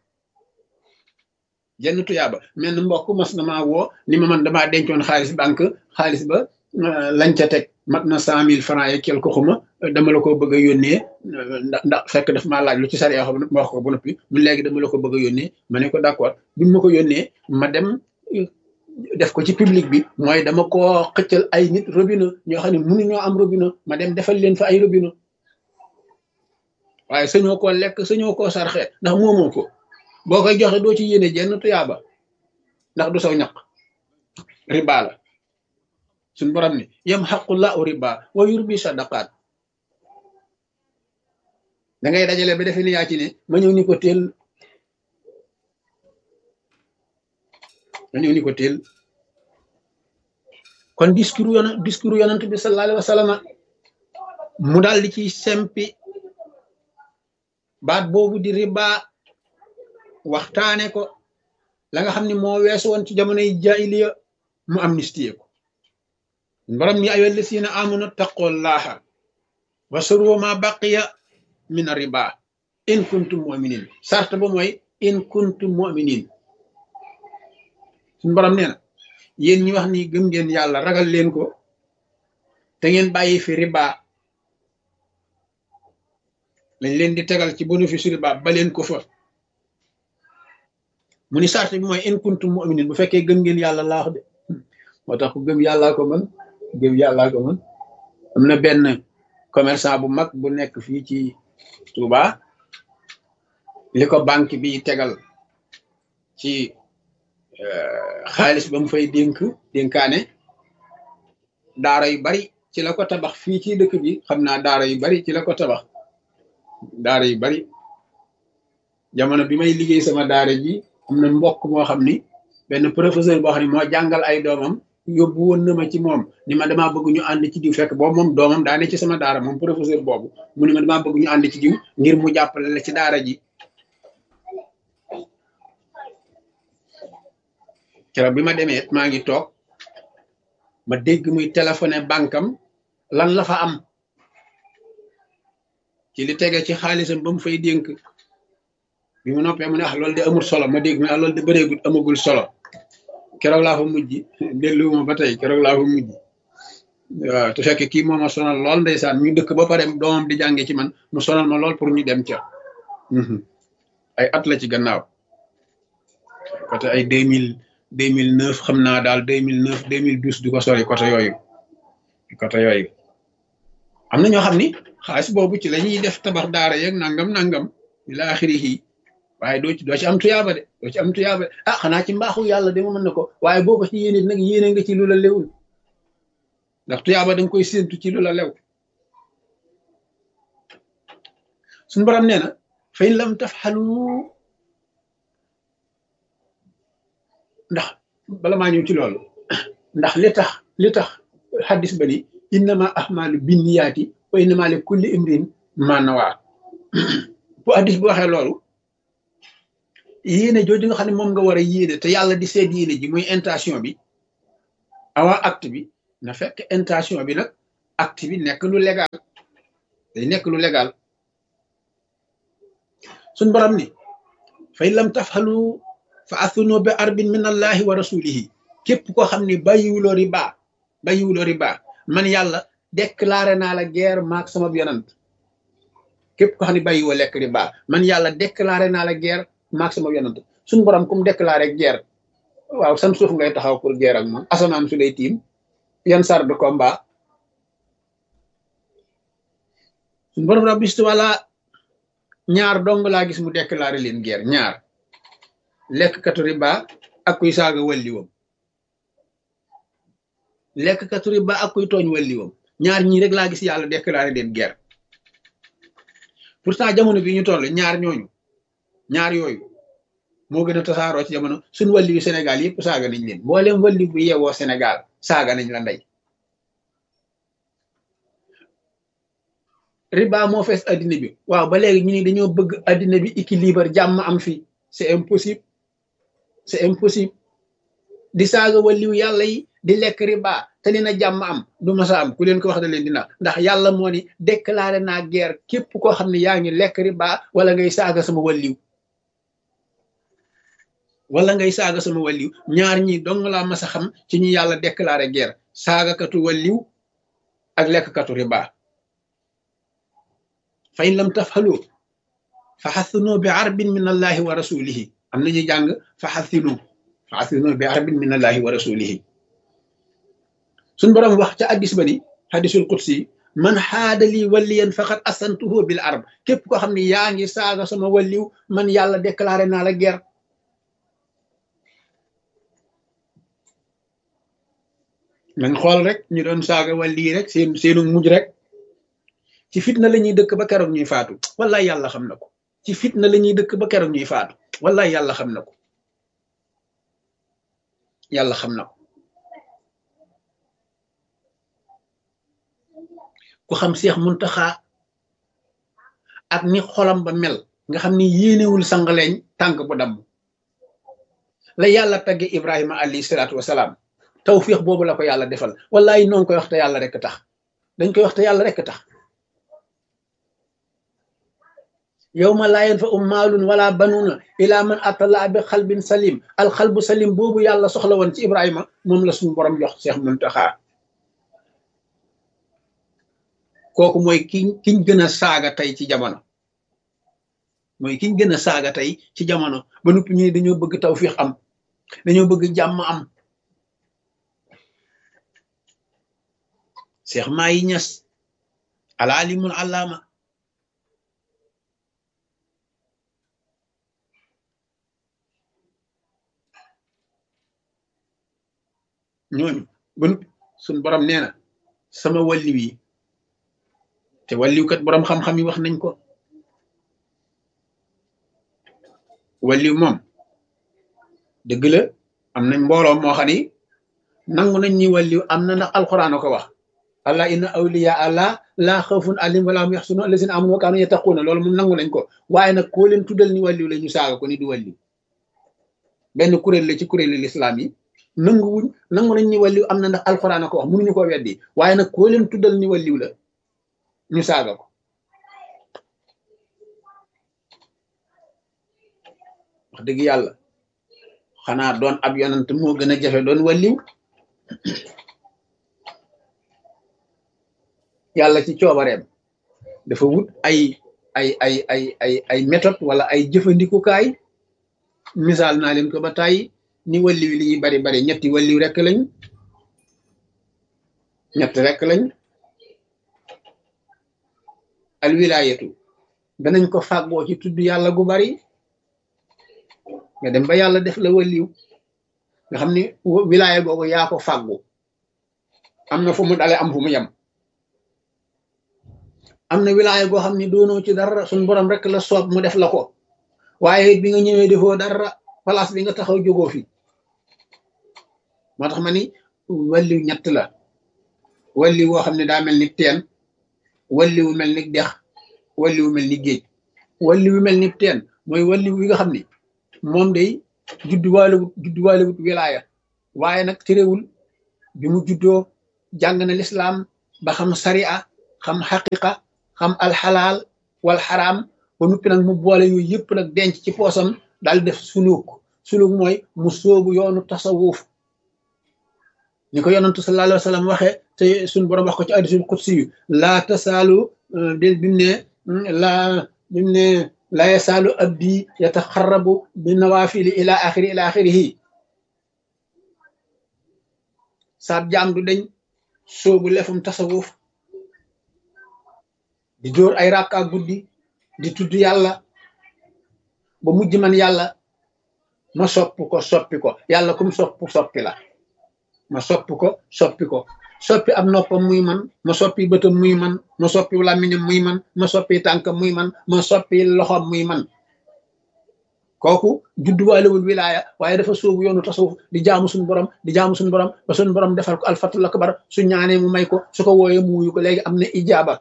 jenn tuyaaba mel ni mbokk mas na maa woo ni ma man damaa dencoon xaalis banque xaalis ba lañ ca teg mat na cent mille francs et quelque xuma dama la ko bëgg a yónnee ndax ndax fekk daf maa laaj lu ci sariya xam ma wax ko ba noppi mu léegi dama la ko bëgg a yónnee ma ne ko d'accord bi ma ko yónnee ma dem def ko ci public bi mooy dama koo xëccal ay nit robinet ñoo xam ne mënuñoo am robinet ma dem defal leen fa ay robinet waaye sañoo koo lekk sañoo koo sarxe ndax moomoo ko boo koy joxe doo ci yéene jenn tuyaaba ndax du saw ñaq riba la suñ borom ni yam xaqullahu riba wa yurbi sadaqaat da ngay dajale ba defe ni yaa ci ne ma ñëw ni ko teel ma ñëw ni ko teel kon discours yon discours yonent bi sallallahu alayhi wa sallam mu daal di ci sempi baat boobu di riba waxtaane ko la nga xam ne moo weesu woon ci jamonoy jaahiliya mu amnistie ko borom ni ayyuha llazina amanu taqullaha wa suru ma baqiya min riba in kuntum mu'minin sart ba mooy in kuntum mu'minin suñu borom nee na yéen ñi wax ni gëm ngeen yàlla ragal leen ko te ngeen bàyyi fi riba lañ leen di tegal ci bénéfice riba ba leen ko fa mu ni sart bi mooy in kuntum mu'minin bu fekkee gëm ngeen yàlla laax de moo tax ku gëm yàllaa ko mën gëm yàllaa ko mën am na benn commerçant bu mag bu nekk fii ci Touba li ko banque bi tegal ci xaalis ba mu fay dénk dénkaane daara yu bari ci la ko tabax fii ci dëkk bi xam naa daara yu bari ci la ko tabax daara yu bari jamono bi may liggéey sama daara ji am na mbokk moo xam ni benn professeur boo xam ne moo jàngal ay doomam yóbbu woon na ma ci moom ni ma damaa bëgg ñu ànd ci diw fekk boobu moom doomam daa ne ci sama daara moom professeur boobu mu ne ma damaa bëgg ñu ànd ci diw ngir mu jàppale la ci daara ji keroog bi ma demee maa ngi toog ma dégg muy téléphoné bankam lan la fa am ci li tege ci xaalisam ba mu fay dénk bi mu noppee mu ne ah loolu de amul solo ma dégg mu ne ah loolu de bëreegul amagul solo keroog laa fa mujj delluwuma ba tey keroog laa fa mujj waaw te fekk kii moo ma sonal lool ndeysaan ñu dëkk ba pare doomam di jànge ci man mu sonal ma lool pour ñu dem ca ay at la ci gannaaw côté ay deux mille deux mille neuf xam naa daal deux mille neuf deux mille douze du ko sori côté yooyu côté yooyu am na ñoo xam ni xaalis boobu ci la ñuy def tabax daara yeeg nangam nangam ila axirihi waaye doo ci doo ci am tuyaaba de doo ci am tuyaaba de ah xanaa ci mbaaxu yàlla de ma mën na ko waaye boo ko ci yéene nag yéene nga ci lu la lewul ndax tuyaaba da nga koy séentu ci lu la lew suñu borom nee na fa in lam tafxalu ndax bala maa ñëw ci loolu ndax li tax li tax xaddis ba ni innama ahmalu binniyaati wa innama li kulli imrin ma nawaa bu xaddis bi waxee loolu yéene jooju nga xam ne moom nga war a yéene te yàlla di seet yéene ji muy intention bi avant acte bi na fekk intention bi nag acte bi nekk lu légal day nekk lu légal suñ borom ni fay lam tafxalu fa athunu bi arbin min allahi wa rasulihi képp koo xam ne bàyyiwuloo riba bàyyiwuloo riba man yàlla déclaré naa la guerre maak sama yonant képp koo xam ne bàyyiwoo lekk riba man yàlla déclaré naa la guerre maak sama yonant suñ borom kum déclaré guerre waaw san suuf ngay taxaw pour guerre ak moom asamaan su lay tiim yan sar de combat suñ borom rabbistu wala ñaar dong laa gis mu déclaré leen guerre ñaar lekkkatu riba ak kuy saaga walliwam lekkkatu riba ak kuy tooñ walliwam ñaar ñii rek laa gis yàlla déclaré leen guerre pourtant jamono bi ñu toll ñaar ñooñu ñaar yooyu moo gën a tasaaroo ci jamono suñ walli yu Sénégal yëpp saaga nañ leen mboolem walli bu yeewoo Sénégal saaga nañ la ndey riba moo fees addina bi waaw ba léegi ñu ni dañoo bëgg addina bi équilibre jàmm am fi c'est impossible c'est impossible di saaga walliw yàlla yi di lekk riba te ni na jàmm am du masa am ku leen ko wax da leen dina ndax yàlla moo ni déclaré naa guerre képp koo xam ne yaa ngi lekk riba wala ngay saaga sama walliw wala ngay saaga sama walliw ñaar ñi dong laa mas a xam ci ñu yàlla déclaré guerre saagakatu walliw ak lekkkatu riba fa in lam tafxalu fa xathinu bi arbin min allahi wa rasulihi am nañu jàng fa xathinu fa xathinu bi arbin min allahi wa rasulihi suñ boroom wax ca addis ba ni hadisul qudsi man xaadali waliyan faqad asantuhu bil arb képp koo xam ne yaa ngi saaga sama walliw man yàlla déclaré naa la guerre nañ xool rek ñu doon saaga walli rek seen seenu mujj rek ci fitna la ñuy dëkk ba keroog ñuy faatu wallaay yàlla xam na ko ci fitna la ñuy dëkk ba keroog ñuy faatu wallaay yàlla xam na ko yàlla xam na ko ku xam Seex Muntaxa ak ni xolam ba mel nga xam ni yéenewul sangaleñ tànk bu damm la yàlla tagge Ibrahima alayhi salaatu wasalaam tawfiix boobu la ko yàlla defal wallaay noonu koy wax te yàlla rek tax dañ koy wax te yàlla rek tax yawma laa yanfa'u maalun wala banuuna ila man atallaa bi xalbin salim alxalbu salim boobu yàlla soxla woon ci Ibrahima moom la suñu borom jox Seex Muntaxa kooku mooy ki kiñ gën a saaga tey ci jamono mooy kiñ gën a saaga tey ci jamono ba noppi ñu dañoo bëgg tawfiix am dañoo bëgg jàmm am Seex Maayi Ñas alaalimul allaama ñooñu ba noppi suñ borom nee na sama walliw yi te walliw kat borom xam-xam yi wax nañ ko walliw moom dëgg la am nañ mbooloo moo xam ni nangu nañ ñi walliw am na ndax alxuraan a ko wax allah inna awliya allah laa xawfun alim wala hum yaxsunun allazina amanu wa kaanu yattaquuna loolu moom nangu nañ ko waaye nag koo leen tuddal ni walliw la ñu saaga ko ni du walliw benn kuréel la ci kuréelu lislaam yi nangu wuñ nangu nañ ni walliw am na ndax alxuraan a ko wax mënuñu ko weddi waaye nag koo leen tuddal ni walliw la ñu saaga ko wax dëgg yàlla xanaa doon ab yonant moo gën a jafe doon walliw yàlla ci coobareem dafa wut ay ay ay ay ay ay méthode wala ay jëfandikukaay misaal naa leen ko ba tàyyi ni walliw li ñuy bari bari ñetti walliw rekk lañ ñett rekk lañ al wilaayatu danañ ko fàggoo ci tudd yàlla gu bari nga dem ba yàlla def la walliw nga xam ni wilaaya googu yaa ko fàggu am na fu mu dale am fu mu yem am na wilaaya goo xam ni doonoo ci dara suñ borom rek la soob mu def la ko waaye bi nga ñëwee defoo dara place bi nga taxaw jógoo fi moo tax ma ni walliw ñett la walli woo xam ne daa mel ni teen walli wu mel ni dex walli wu mel ni géej walli wu mel ni teen mooy walli wi nga xam ni moom day judduwaalewut judduwaalewut wilaaya waaye nag terewul bi mu juddoo jàng na lislaam ba xam sariya xam xaqiqa xam alxalaal wal xaraam ba nuppi nag mu boole yooyu yëpp nag denc ci poosam daal def suluk suluk mooy mu sóobu yoonu tasawuf ni ko yonantu sallallahu alayhi wa sallam waxee te suñ borom wax ko ci hadiisul qudsi yu laa tasaalu de bimu ne laa bimu ne laa yasaalu abdi yataxarrabu bi nawaafili ila axiri ila axirihi saab jaam du dañ soobu lefum tasawuf di dóor ay rakka guddi di tudd yàlla ba mujj man yàlla ma sopp ko soppi ko yàlla kum sopp soppi la ma soppi ko soppi ko soppi ab noppam muy man ma soppi bëtam muy man ma soppi làmmiñam muy man ma soppi tànkam muy man ma soppi loxom muy man kooku judduwaalewul wilaaya waaye dafa sóobu yoonu tasawuf di jaamu suñu borom di jaamu suñu borom ba suñu borom defal ko alfatul akbar su ñaanee mu may ko su ko wooyee mu wuyu ko léegi am na ijaaba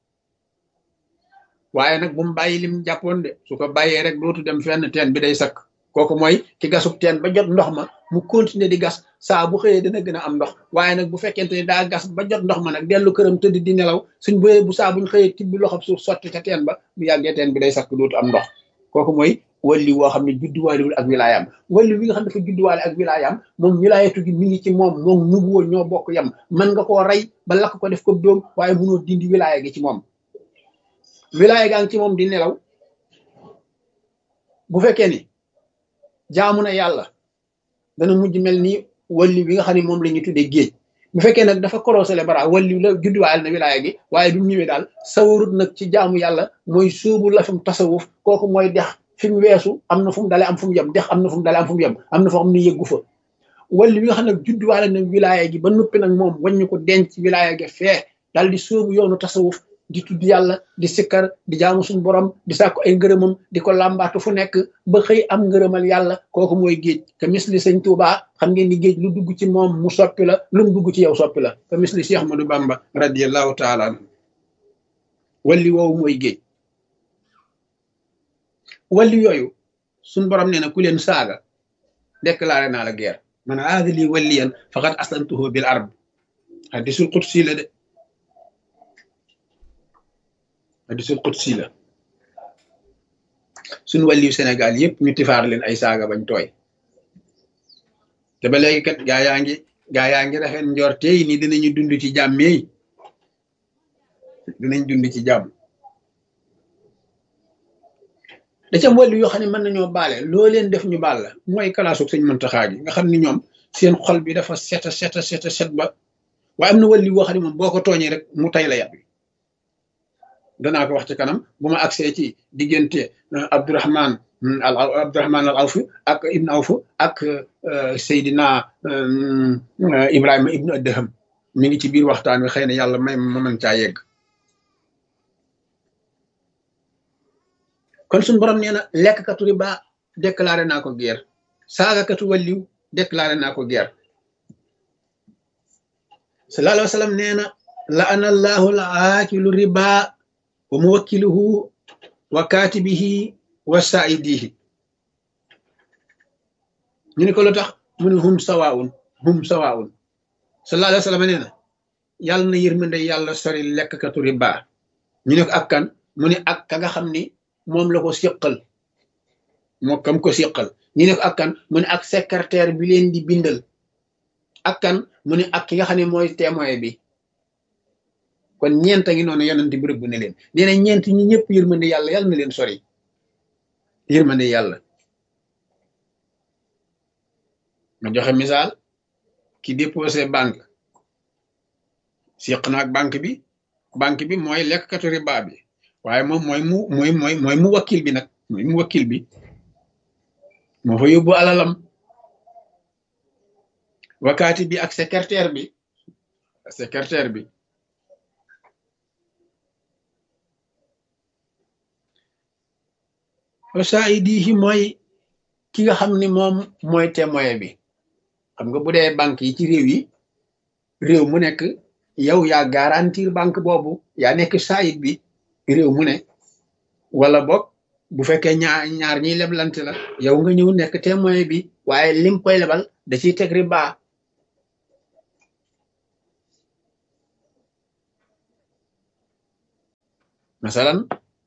waaye nag bu mu bàyyi lim jàppoon de su ko bàyyee rek dootu dem fenn teen bi day sakk kooku mooy ki gasub teen ba jot ndox ma mu continuer di gas saa bu xëyee dana gën a am ndox waaye nag bu fekkente ni daa gas ba jot ndox ma nag dellu këram tëdd di nelaw suñ bëyee bu saa buñ xëyee tibbi loxob suuf sotti ca teen ba bu yàggee teen bi day sakk dootu am ndox kooku mooy walli woo xam ne judduwaalewul ak wilaayam walli wi nga xam ne dafa judduwaale ak wilaayam moom wilaayatu gi mi ngi ci moom moom nubuwoo ñoo bokk yam mën nga koo rey ba lakk ko def ko dóom waaye mënoo dindi wilaaya gi ci moom wilaaya gaa ngi ci moom di nelaw bu fekkee ni jaamu na yàlla dana mujj mel ni walli bi nga xam ne moom la ñuy tuddee géej bu fekkee nag dafa korosele bara walli la judduwaale na wilaaya gi waaye du ñëwee daal sawarut nag ci jaamu yàlla mooy suubu la fam tasawuf kooku mooy dex fi mu weesu am na fu mu dalee am fu mu yem dex am na fu mu dalee am fu mu yem am na foo xam ne yëggu fa walli bi nga xam ne judduwaale na wilaaya gi ba noppi nag moom waññu ko denc wilaaya gi fee daal di sóobu yoonu tasawuf di tudd yàlla di sikkar di jaamu suñu borom di sàkku ay ngërëmam di ko làmbaatu fu nekk ba xëy am ngërëmal yàlla kooku mooy géej ka misli sëñ Tuubaa xam ngeen ni géej lu dugg ci moom mu soppi la lu mu dugg ci yow soppi la ka misli Cheikh Ahmadou Bamba radiallahu taala anhu walli woowu mooy géej walli yooyu suñ borom nee na ku leen saaga déclaré naa la guerre man aada lii walliyan faqad aslantuhu bil arb hadisul qudsi la de hadisul qudsi la suñ wàlliyu Sénégal yëpp ñu tifaar leen ay saaga bañ tooy te ba léegi kat gaa yaa ngi gaa yaa ngi rafet njor tey ni dinañu dund ci jàmm yi dinañ dund ci jàmm da ca wàllu yoo xam ne mën nañoo baale loo leen def ñu baal la mooy kalaasug sëñ Muntaxa gi nga xam ni ñoom seen xol bi dafa seta seta seta set ba waaye am na wàllu woo xam ne moom boo ko tooñee rek mu tay la yàpp danaa ko wax ci kanam bu ma agsee ci diggante Abdourahman al Abdourahman al Awf ak Ibn Awf ak Seydina Ibrahima Ibn Adham mi ngi ci biir waxtaan wi xëy na yàlla may ma mën caa yegg kon suñu borom nee na lekkkatu riba déclaré naa ko guerre saagakatu walliw déclaré naa ko guerre sallallahu alayhi wa sallam nee na la ana allahu la aakilu riba wa muwakkiluhu wa kaatibihi wa saidihi ñu ne ko lu tax mu ne hum sawaun hum sawaun sallallahu alayhi wa sallam nee na yàlla na yërmande yàlla sori lekkkatu riba ñu ne ko ak kan mu ne ak ka nga xam ni moom la ko siqal moo kam ko siqal ñu ne ko ak kan mu ne ak secrétaire bi leen di bindal ak kan mu ne ak ki nga xam ne mooy témoin bi kon ñeent a ngi noonu yonent bi rëbb ne leen nee na ñeent ñi ñëpp yërmande yàlla yàlla na leen sori yërmande yàlla ma joxe misaal ki déposé banque siq na ak banque bi banque bi mooy lekkkatu riba bi waaye moom mooy mu mooy mooy mooy mu wakkil bi nag mooy mu wakkil bi moo fa yóbbu alalam wakaati bi ak secrétaire bi secrétaire bi wasaidihi mooy ki nga xam ni moom mooy témoin bi xam nga bu dee banque yi ci réew yi réew mu nekk yow yaa garantir banque boobu yaa nekk saayit bi réew mu ne wala boog bu fekkee ñaar ñaar ñiy leblante la yow nga ñëw nekk témoin bi waaye lim koy lebal da ciy teg riba masalan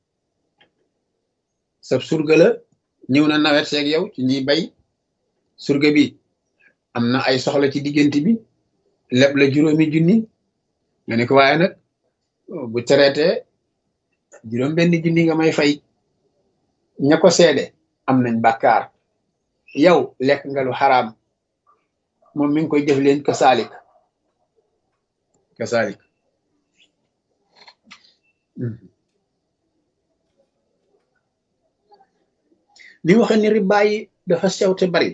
sab surga la ñëw na nawet seeg yow ci ñuy bay surga bi am na ay soxla ci diggante bi leb la juróomi junni nga ne ko waaye nag bu traité juróom benn junni nga may fay ña ko seede am nañ bàkkaar yow lekk nga lu xaraam moom mi ngi koy def leen kasaalik kasaalik ni waxe ni riba yi dafa sew te bari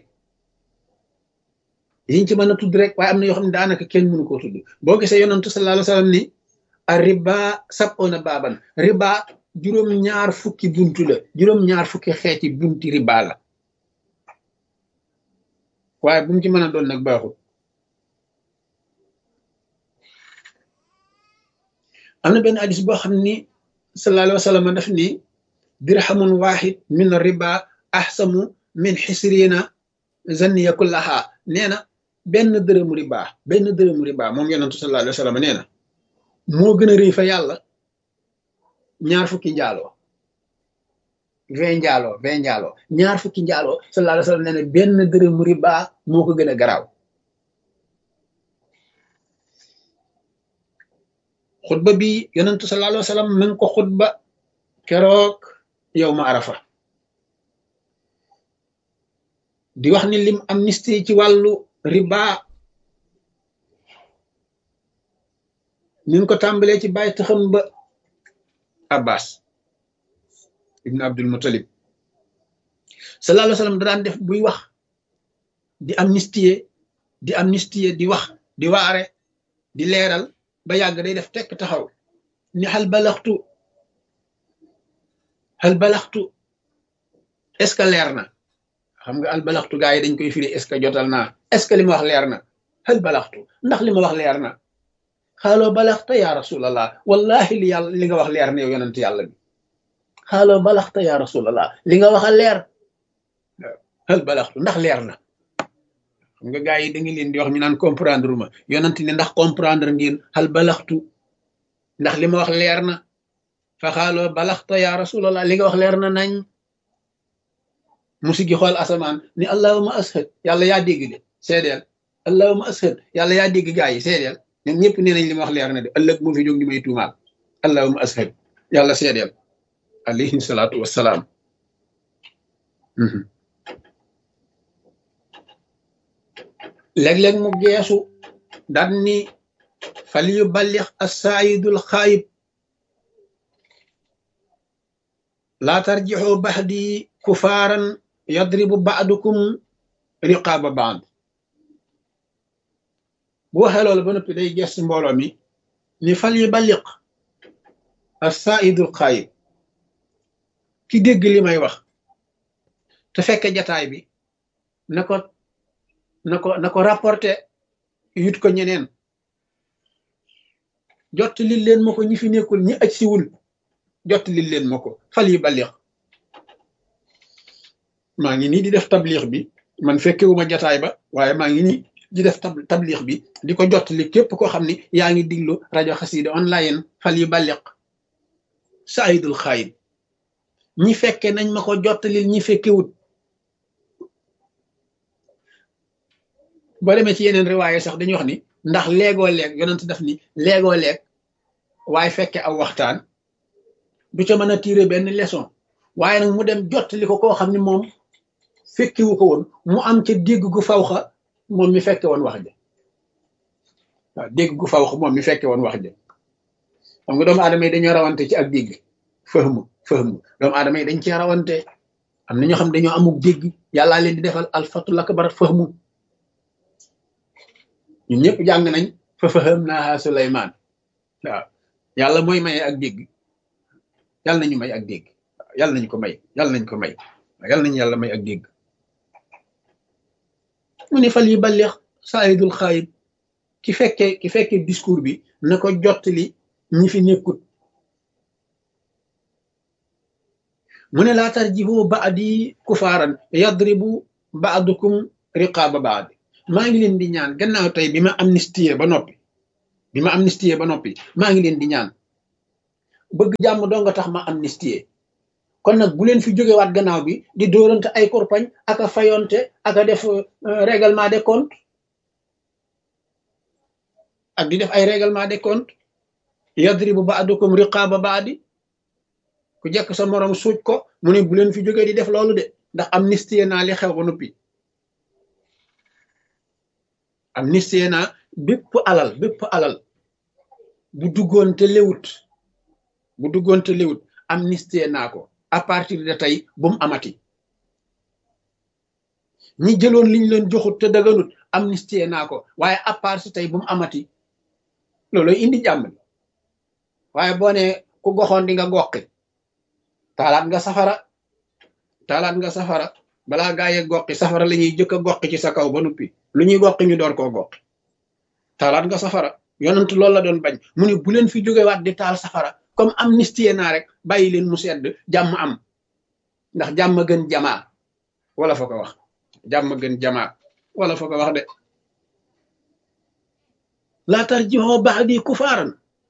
yiñ ci mën a tudd rek waaye am na yoo xam ne daanaka kenn mënu koo tudd boo gisee yonantu sallallahu alayhi wa sallam ni a riba sab'una baaban riba juróom ñaar fukki buntu la juróom ñaar fukki xeeti bunti riba la waaye bu mu ci mën a doon nag baaxul am na benn hadis boo xam ni sallallahu alayhi wa sallam daf ni dirhamun wahid min riba ahsamu min xisrina zanniya kullaha nee na benn dërëmu riba benn dërëmu riba moom yonentu sallallahu alayhi wa sallam nee na moo gën a rëy fa yàlla ñaar fukki njaaloo vingt njaaloo vingt njaaloo ñaar fukki njaaloo sallallahu alayhi wa sallam nee na benn dërëmu riba moo ko gën a garaaw xutba bi yonentu sallallahu alayhi wa sallam ma ngi ko xutba keroog yow ma arafa di wax ni lim amnistie ci wàllu riba ni ko tàmbalee ci bàyyi taxam ba abbas ibn abdul muttalib sallallahu alayhi wa sallam da daan def buy wax di amnistie di amnistie di wax di waare di leeral ba yàgg day def tekk taxaw ni xal balaxtu xal balaxtu est ce que leer na xam nga al balaxtu gaa yi dañ koy firi est ce que jotal naa est ce que li ma wax leer na xal balaxtu ndax li ma wax leer na xaaloo balaxta ya rasulallah wallahi li yàlla li nga wax leer na yow yonent yàlla bi xaaloo balaxta ya rasulallah li nga wax a leer xal balaxtu ndax leer na xam nga gaa yi da ngi leen di wax ñu naan comprendre ma yonent ni ndax comprendre ngeen xal balaxtu ndax li ma wax leer na fa xaaloo balaxta ya rasulallah li nga wax leer na nañ musigi xool asamaan ni allahuma ashad yàlla yaa dégg de seedeel allahuma ashad yàlla yaa dégg gaa yi seedeel ñoom ñëpp nee nañ li ma wax leer na de ëllëg mu fi jóg di may tuumaal allahuma ashad yàlla seedeel alayhi salaatu wassalaam léeg-léeg mu geesu daan ni fal yu ballix assaayidul xaayib laa tarjixoo baxdi kufaaran yadribu baadukum riqaaba baad bu waxee loolu ba noppi day gees mbooloo mi ni fal yu balliq assaayidul xaayib ki dégg li may wax te fekke jataay bi na ko na ko na ko rapporté yut ko ñeneen jot li leen ma ko ñi fi nekkul ñi aj siwul jot li leen ma ko fal yi balix maa ngi nii di def tablix bi man fekkewuma jataay ba waaye maa ngi nii di def tablix bi di ko jot li képp koo xam ni yaa ngi diglu rajo xasida online fal yi balix saayidul xaayib ñi fekke nañ ma ko jot li ñi fekkewut boo demee ci yeneen riwaaye sax dañuy wax ni ndax léegoo leeg yonent daf ni léegoo leeg waaye fekke aw waxtaan du ca mën a tiire benn leçon waaye nag mu dem jottali ko koo xam ne moom fekkiwu ko woon mu am ca dégg gu fawxa moom mi fekke woon wax ja waaw dégg gu fawxa moom mi fekke woon wax ja xam nga doomu aadama yi dañoo rawante ci ak dégg fëhmu fëhmu doomu aadama yi dañ cee rawante am na ñoo xam dañoo amuk dégg yàllaa leen di defal alfatul akbar fëhmu ñun ñëpp jàng nañ fa faham naa Suleymaan waaw yàlla mooy maye ak dégg yàlla nañu may ak dégg yàlla nañu ko may yàlla nañ ko may yàlla nañu yàlla may ak dégg mu ne fal yi balleex saayidul xaayib ki fekkee ki fekkee discours bi na ko jottali ñi fi nekkut mu ne laa tarjihu baadi kufaaran yadribu baadukum riqaaba baadi maa ngi leen di ñaan gannaaw tey bi ma amnistie ba noppi bi ma amnistie ba noppi maa ngi leen di ñaan bëgg jàmm doo nga tax ma amnistie kon nag bu leen fi jógewaat gannaaw bi di dóorante ay korpañ ak a fayonte ak a def règlement des comptes ak di def ay règlement des comptes yadribu baadukum riqaaba baadi ku jekk sa morom suuj ko mu ne bu leen fi jógee di def loolu de ndax amnistie naa li xew ba noppi amnistie naa bépp alal bépp alal bu duggoon te léwut bu duggoon te léwut amnistie naa ko à partir de tey bu mu amati ñi jëloon liñ leen joxut te daganut amnistie naa ko waaye à part si tey bu mu amati looloy indi jàmm waaye boo ne ku goxoon di nga goqi taalaat nga safara taalaat nga safara balaa gaa ye goqi safara la ñuy jëkk a goqi ci sa kaw ba nuppi lu ñuy goqi ñu door koo goqi taalaat nga safara yonent loolu la doon bañ mu ne bu leen fi jógewaat di taal safara comme amnistie naa rek bàyyi leen mu sedd jàmm am ndax jàmm gën jamaa wala fa ko wax jàmm gën jamaa wala fa ko wax de laa tarji'u ba'di kufaaran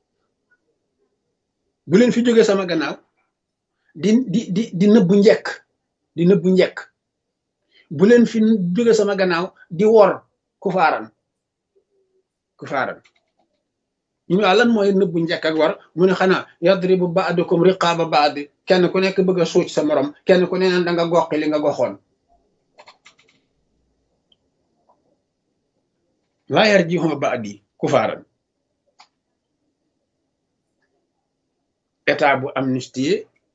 bu leen fi jóge sama gannaaw di di di di nëbbu njekk di nëbbu njekk bu leen fi jóge sama gannaaw di wor kufaaran kufaaran ñu ne lan mooy nëbbu njekk ak war mu ne xanaa yadribu ba'dukum riqaaba ba'd kenn ku nekk bëgg a suuc sa morom kenn ku ne naan da nga goqi li nga goxoon laa yarji'u ba'di kufaaran état bu amnistie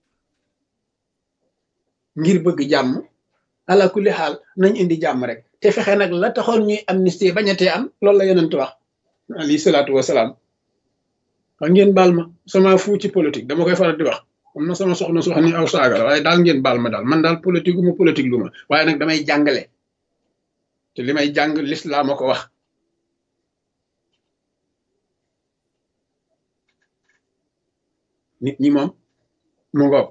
ngir bëgg jàmm ala kulli xaal nañ indi jàmm rek te fexe nag la taxoon ñuy amnistie bañatee am loolu la yonent wax alayhi salaatu wasalaam wax ngeen baal ma sama fu ci politique dama koy faral di wax am na sama soxna su wax ni aw saaga la waaye daal ngeen baal ma daal man daal politique gu ma politique lu ma waaye nag damay jàngale te li may jàng lislaam a ko wax nit ñi moom mu ngoog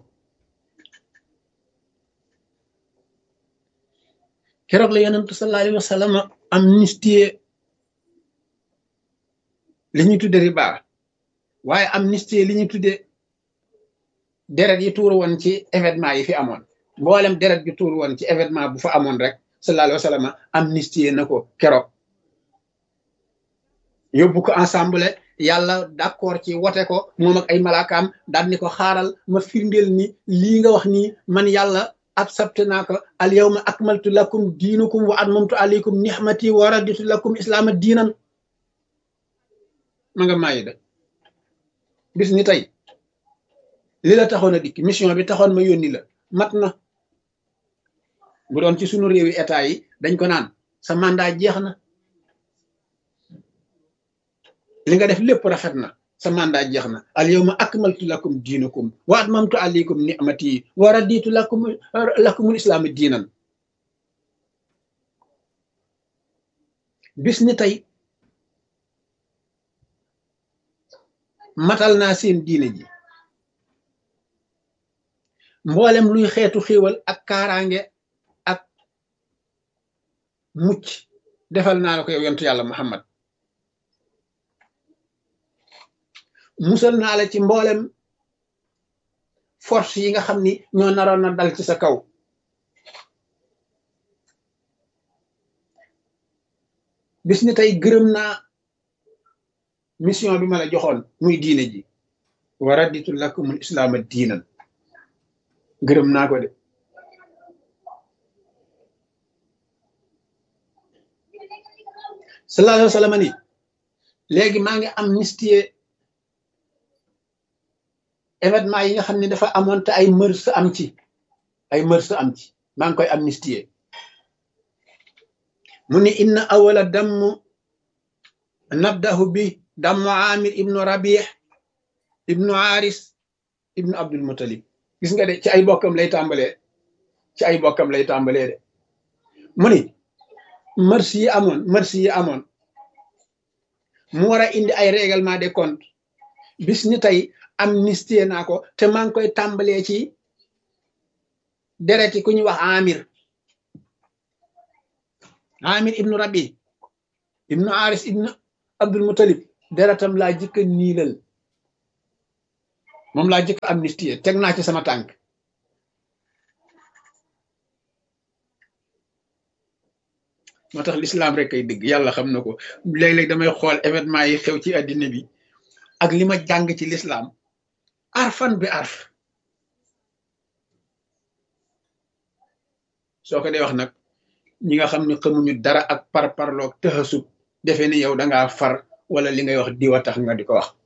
keroog la yonentu sallallahu alayhi wa sallam amnistie li ñu tudde riba waaye amnistie li ñu tudde deret yi tuuru woon ci événement yi fi amoon mboolem deret yi tuuru woon ci événement bu fa amoon rek sallallahu alayhi wa sallam amnistie na ko keroog yóbbu ko ensemble yàlla d'accord ci wote ko moom ak ay malaakaam daal ni ko xaaral ma firndeel ni lii nga wax nii man yàlla accepté naa ko al yawma akmaltu lakum diinukum wa atmamtu alaykum nihmati wa raditu lakum islaama diinan ma nga maayi de bis ni tey li la taxoon a dikk mission bi taxoon ma yónni la mat na bu doon ci sunu réewi état yi dañ ko naan sa mandat jeex na li nga def lépp rafet na sa mandat jeex na al yawma akmaltu lakum diinakum wa atmamtu alaykum ni'mati wa raditu lakum lakumul islaama diinan bis ni tey matal naa seen diine ji mboolem luy xeetu xéewal ak kaaraange ak mucc defal naa la ko yow yontu yàlla muhammad musal naa la ci mboolem force yi nga xam ni ñoo naroon na dal ci sa kaw bis ni tey gërëm naa mission bi ma la joxoon muy diine ji wa raditu lakumul islaama diinan gërëm naa ko de sallallahu alayhi wa sallam ni léegi maa ngi amnistie événement yi nga xam ne dafa amoon te ay mërs am ci ay mërs am ci maa ngi koy amnistie mu ni inna awala damm nabdahu bi dammu amir ibnu rabih ibnu aris ibnu abdul mutalib gis nga de ci ay bokkam lay tàmbalee ci ay bokkam lay tàmbalee de mu ni mars yi amoon mars yi amoon mu war a indi ay règlement des comptes bis ni tey amnistie naa ko te maa ngi koy tàmbalee ci dereti ku ñuy wax amir amir ibnu rabi ibnu aris ibnu abdul mutalib deretam laa jëkka niilal moom laa jëkk amnistie teg naa ci sama tànk moo tax l'islam rek kay dëgg yàlla xam na ko léeg-léeg damay xool événement yi xew ci àddina bi ak li ma jàng ci l'islam arfan bi arf soo ko dee wax nag ñi nga xam ne xamuñu dara ak par parloog tëxasub defe ni yow dangaa far wala li ngay wax diwa tax nga di ko wax